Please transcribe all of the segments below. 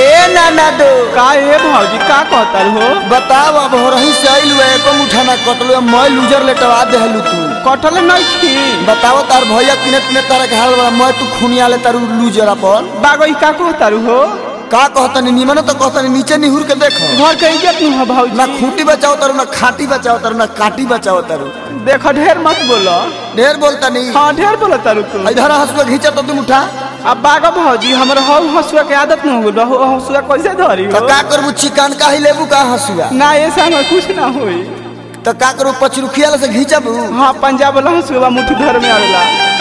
ए नाना दो का ए भौजी का कहता हो बताओ अब हो रही से आइल हुए एको मुठा ना कटलो मैं लूजर लेटवा देहलू तू कटल नहीं खी बताओ तार भैया किने किने तारा के हाल बड़ा मैं तू खुनिया ले तारू लूजर अपन बागो का कहता हो का कहतनी निमन तो कहतनी नीचे निहुर के देखो घर के इज्जत नहीं है भौजी ना खूंटी बचाओ तारू ना खाटी बचाओ तारू ना काटी बचाओ तारू देखो ढेर मत बोलो ढेर बोलता नहीं हाँ ढेर बोलो तारू तू इधर हंसुआ घींचा तो तुम उठा अब बागो भौजी हमर हौ हसुआ के आदत न हो गइल हो हसुआ कैसे धरी तो हो का करबू चिकन का ही लेबू का हंसुआ ना ऐसा में कुछ ना होई तो का करू पचरुखिया से घींचबू हाँ पंजाब वाला हसुआ मुट्ठी धर में आवेला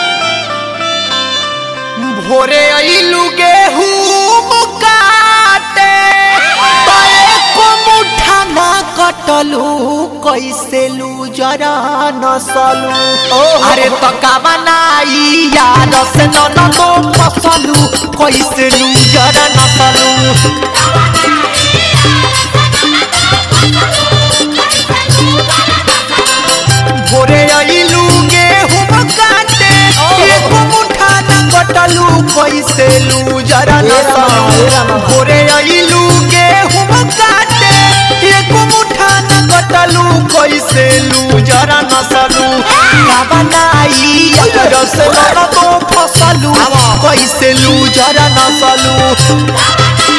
भोरे अइलू गेहूं काटे तए को मुठा ना कटलू कैसे लू जरा नसलू ओहो। अरे तो का बनाई यार से न तो फसलू कैसे लू जरा नसलू भोरे अइलू गेहूं काटे एको मुठा ना कटलू कैसे लू जरा ए रामा, ए रामा। नसलू भोरे अइलू गेहूं काटे एको मुठा ना कटलू कैसे लू जरा नसलू का बनाई रस न तो फसलू कैसे लू जरा नसलू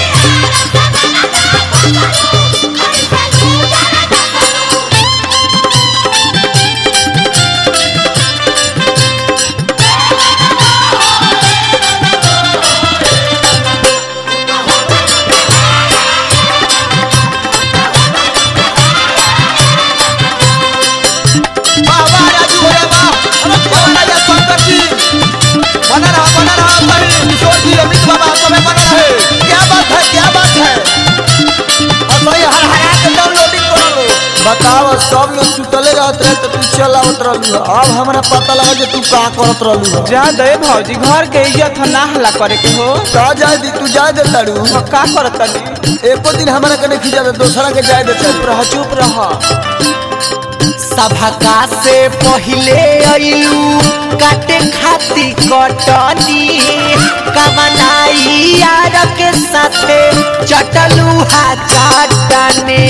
बाबा राजू भैया बा अरे बाबा राजा शंकर जी बना रहा बना रहा सही किशोर जी अमित बाबा समय बना रहे क्या बात है क्या बात है और भाई हर हरा के डाउनलोडिंग कर लो बताओ सब लोग सुतले रहत रहे तो तू चल आवत रहलू अब हमरा पता लगा जे तू का करत रहलू जा दे भौजी घर के इज्जत ह ना हला करे के हो का जाए दी तू जाए दे ताड़ू अब का करत तनी एको दिन हमरा के नहीं खिजा दे दूसरा के जाए दे चुप रह चुप रह सभका से पहिले अइलू काटे खाती कटनी कमनाई यार के साथे चटलू हा चाटने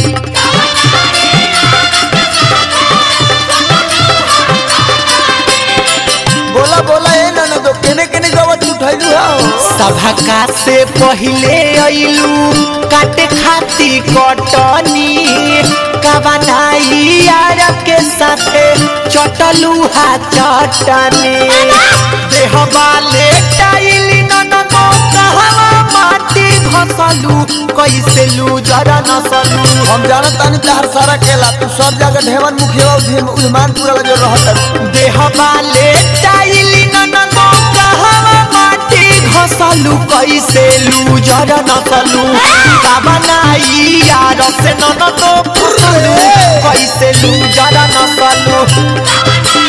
बोला बोला ए ना दो केने केने गवत उठैलू हां सभका से पहिले अइलू काटे खाती कटनी कबनाई यार के साथे चटलू हा चटने देह वाले टाइली ननमो कहवा माटी घसलू कैसे लू जरा नसलू हम जानत तानी तार सारा केला तू सब जगह ढेवन मुखिया और उजमान पूरा लगे रहत देह वाले टाइली ननमो कहवा माटी घसलू कैसे लू जरा नसलू कबनाई यार से ननमो फसलू कैसे लू जरा नसलू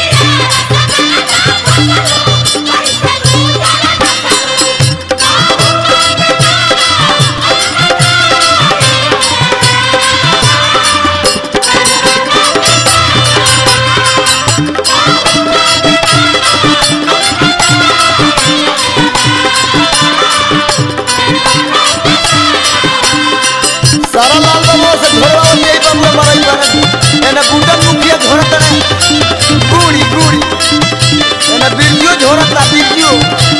सारा लाल बाबा से झोड़ा और यही बाबू मरई बने एने बूटन मुखिया झोड़त रहे गुड़ी गुड़ी एने बिरजो झोड़त ला बिरजो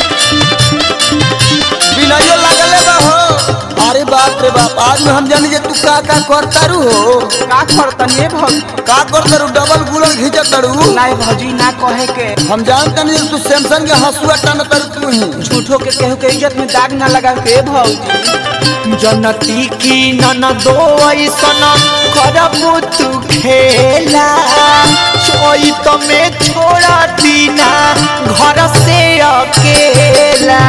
बिनायो लागले बा हो अरे बाप रे बाप आज में हम जानी जे तू का का करता रू हो का करतनी ए भौजी का करता रू डबल गुलन घिंचत रू ना भौजी ना कहे के हम जानते नहीं तू सैमसंग के हंसुआ टान तर तू ही झूठो के केहू के इज्जत में दाग ना लगा के ए भौजी जनती की ननदो ऐसन करबू तू खेला चोइत में छोड़ा दीना घर से अकेला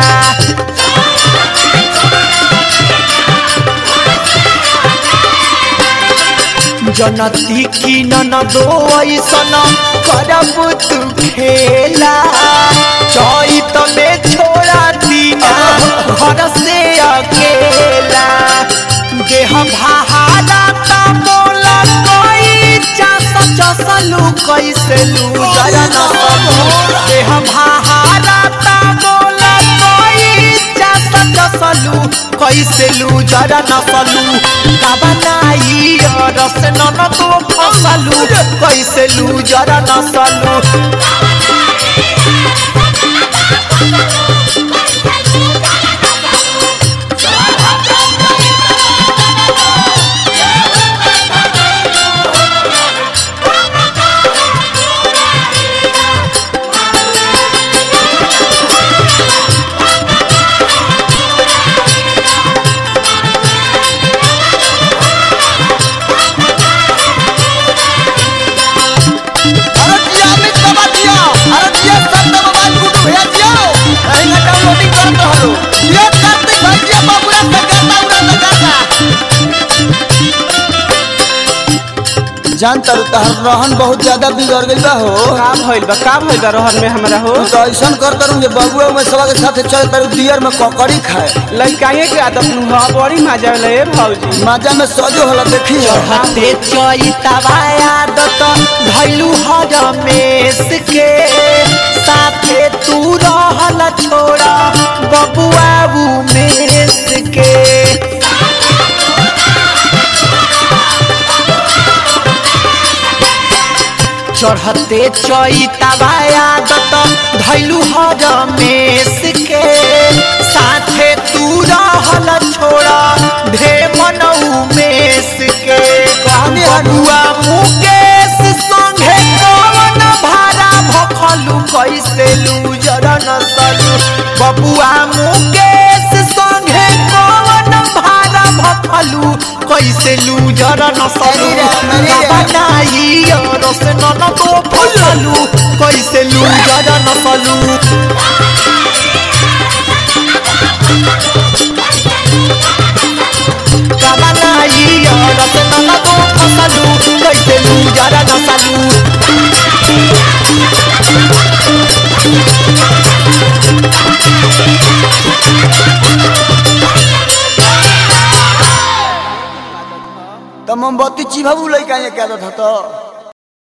जनती की ननदो ऐसन करबू तू खेला चोइत में छोड़ा दीना घर से अकेला देह भाहारा ता मोला कोई चास चसलू कैसे लू जरा नसलू देह भाहारा ता मोला कोई चास चसलू कैसे लूजर नसलू कबनाई रस नन तो फसलू कैसे लूजर नसलू अरे जिया अमित बाबा जिया अरे जिया सब मोबाइल गुडू भैया जिया अरे ना डाउनलोडिंग करत रहलो जिया कार्तिक भाई जिया बाबूरा से गाता उड़ा से गाता जान तर तहर रहन बहुत ज्यादा बिगड़ गइल बा हो का भइल बा का भइल बा रहन में हमरा हो तू तो ऐसा कर करूँ जे बबुआ में सबा के साथ चल कर दियर में ककड़ी खाए लइकाए के आदत नु ह बड़ी मजा ले भौजी माजा में सजो होला देखी चढ़ते चैतवाया दत भैलू हर मेस के साथे तू रहल छोड़ा बबुआ मेस के चढ़ते चैतवाया दत धैलू हर मेस के साथे तू रहल छोड़ा ढे मनऊ मेस के कहानी है नु। बबुआ मुकेश संगे कवन भारा भखलू कैसे लूजर नसलू बबुआ मुकेश संगे कवन भारा भखलू कैसे लूजर नसलू मेरी रे, मेरी रे। बनाई रस नन तो फसलू कैसे लूजर नसलू बनाई रस नन तो फसलू कैसे लूजर नसलू तो मोमबत्ती चिभाबू लइका ये क्या था तो